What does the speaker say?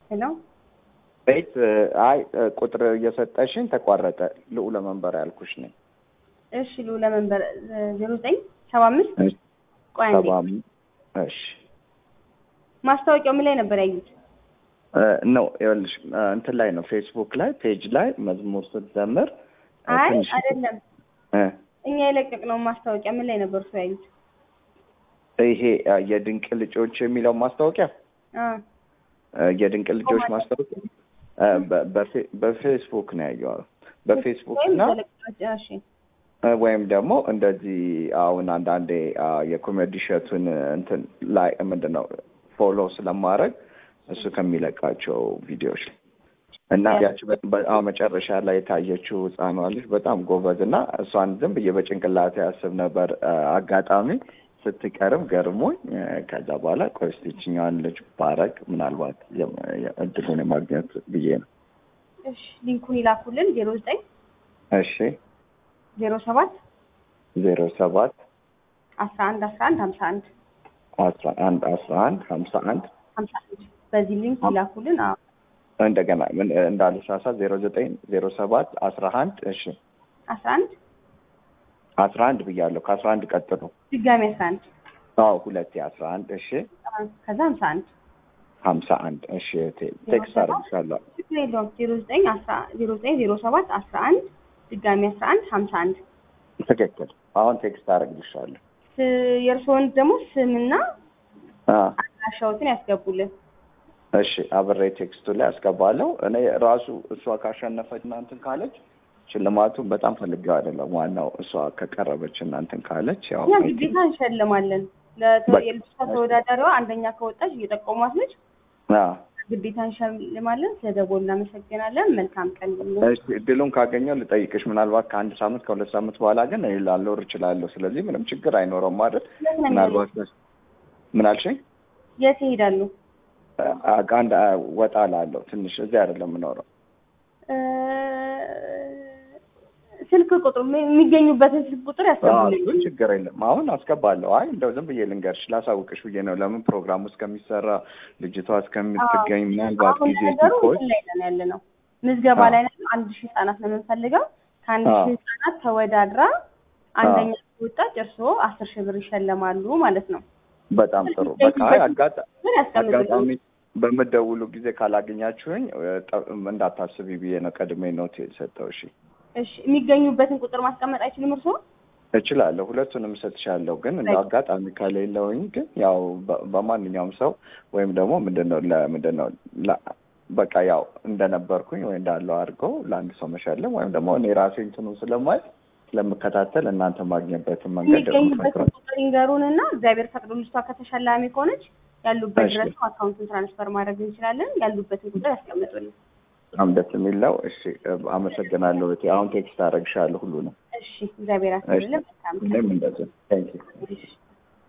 ሄሎ ቤት አይ ቁጥር እየሰጠሽኝ ተቋረጠ። ልዑለ መንበር ያልኩሽ ነኝ። እሺ ልዑለ መንበር ዜሮ ዘጠኝ ሰባ አምስት እሺ፣ ቆይ አንዴ ሰባ አምስት እሺ ማስታወቂያው ምን ላይ ነበር ያዩት? ነው ይኸውልሽ፣ እንትን ላይ ነው ፌስቡክ ላይ ፔጅ ላይ መዝሙር ስትዘምር አይ ትንሽ አይደለም እ እኛ የለቀቅነው ማስታወቂያ ምን ላይ ነበር እሱ ያዩት? ይሄ የድንቅ ልጆች የሚለው ማስታወቂያ አ የድንቅ ልጆች ማስታወቂያ በ- በፌ- በፌስቡክ ነው ያየው። በፌስቡክ ወይም እና ተለቀቀ- እሺ ወይም ደግሞ እንደዚህ አሁን አንዳንዴ አ፣ የኮሜዲ ሸቱን እንትን ላይ ምንድን ነው ፎሎ ስለማድረግ እሱ ከሚለቃቸው ቪዲዮዎች ላይ እና ያቺ በ- በ- አዎ መጨረሻ ላይ የታየችው ህፃኗ ልጅ በጣም ጎበዝ እና እሷን ዝም ብዬ በጭንቅላት ያስብ ነበር። አ፣ አጋጣሚ ስትቀርብ ገርሞኝ አ፣ ከዛ በኋላ ቆይ እስኪ ይችኛዋን ልጅ ባረግ ምናልባት የ- የ- እድሉን የማግኘት ብዬ ነው። እሺ ሊንኩን ይላኩልን ዜሮ ዘጠኝ እሺ ዜሮ ሰባት ዜሮ ሰባት አስራ አንድ አስራ አንድ ሀምሳ አንድ አስራ አንድ አስራ አንድ ሀምሳ አንድ ሀምሳ አንድ በዚህ ሊንክ ይላኩልን። አዎ እንደገና ምን እንዳልሳሳት ዜሮ ዘጠኝ ዜሮ ሰባት አስራ አንድ እሺ አስራ አንድ አስራ አንድ ብያለሁ። ከአስራ አንድ ቀጥሎ ድጋሚ አስራ አንድ አዎ ሁለቴ አስራ አንድ እሺ ከዛ ሀምሳ አንድ ሀምሳ አንድ እሺ እህቴ ቴክስት አደርግሻለሁ። ችግር የለውም። ዜሮ ዘጠኝ አስራ ዜሮ ዘጠኝ ዜሮ ሰባት አስራ አንድ ድጋሚ አስራ አንድ ሀምሳ አንድ ትክክል። አሁን ቴክስት አደርግልሻለሁ። ስ- የእርስዎን ደግሞ ስምና አ አድራሻዎትን ያስገቡልን። እሺ አብሬ ቴክስቱ ላይ አስገባለሁ። እኔ ራሱ እሷ ካሸነፈች እናንትን ካለች ሽልማቱን በጣም ፈልጌው አይደለም። ዋናው እሷ ከቀረበች እናንትን ካለች ያው እኛ ግዴታ እንሸልማለን። ለተ- በቃ። የልጅቷ ተወዳዳሪዋ አንደኛ ከወጣች እየጠቆሟት ነች። አ ግዴታ እንሸልማለን። ስለደወሉ እናመሰግናለን። መልካም ቀን ይሁን። እሺ እድሉን ካገኘው ልጠይቅሽ። ምናልባት ከአንድ ሳምንት ከሁለት ሳምንት በኋላ ግን እኔ ላልኖር እችላለሁ። ስለዚህ ምንም ችግር አይኖረውም አይደል? የት ነው ምናልባት ምን አልሽኝ? የት ይሄዳሉ? አ- አንድ አ፣ ወጣ ላለው ትንሽ እዚህ አይደለም የምኖረው። እ፣ ስልክ ቁጥሩ የሚገኙበትን ስልክ ቁጥር አዎ፣ ያስገቡልኝ። እሱን ችግር የለም። አሁን አስገባለሁ። አይ እንደው ዝም ብዬ ልንገርሽ ላሳውቅሽ ብዬ ነው። ለምን ፕሮግራሙ እስከሚሰራ ልጅቷ እስከምትገኝ ምናልባት አሁን ጊዜ ነገሩ ሲቆይ እንትን ላይ ነን ያለ ነው። ምዝገባ አዎ። ላይ ነን። አንድ ሺህ ህጻናት ነው የምንፈልገው። ከአንድ አዎ። ሺህ ህጻናት ተወዳድራ አንደኛ ከወጣች እርስዎ አስር ሺህ ብር ይሸለማሉ ማለት ነው። በጣም ጥሩ። በቃ አይ አጋጣ- ብር ያስቀምጡልኝ። አጋጣሚ በምደውሉ ጊዜ ካላገኛችሁኝ እ፣ ጠ- እንዳታስቢ ብዬ ነው ቀድሜ ኖት የሰጠው። እሺ እሺ የሚገኙበትን ቁጥር ማስቀመጥ አይችልም እርስዎ? እችላለሁ፣ ሁለቱንም እሰጥሻለሁ። ግን እንደ አጋጣሚ ከሌለውኝ ግን ያው በ- በማንኛውም ሰው ወይም ደግሞ ምንድን ነው ለምንድን ነው ላ- በቃ ያው እንደነበርኩኝ ወይ እንዳለው አድርገው ለአንድ ሰው መሸለም ወይም ደግሞ እኔ ራሴ እንትኑ ስለማይ ስለምከታተል እናንተ ማግኘበትን መንገድ ደግሞ የሚገኙበትን ፈጥረን ቁጥር ይንገሩን እና እግዚአብሔር ፈቅዶ ልጅቷ ከተሸላሚ ከሆነች ያሉበት እሺ። ድረስ አካውንቱን ትራንስፈር ማድረግ እንችላለን። ያሉበትን ቁጥር ያስቀምጡልን። በጣም ደስ የሚል ነው። እሺ አመሰግናለሁ። እህቴ። አሁን ቴክስት አደርግሻለሁ ሁሉንም። እሺ እግዚአብሔር ያስብልን። መልካም ቀን። እኔም እንደዚህ ቴንክ ዩ እሺ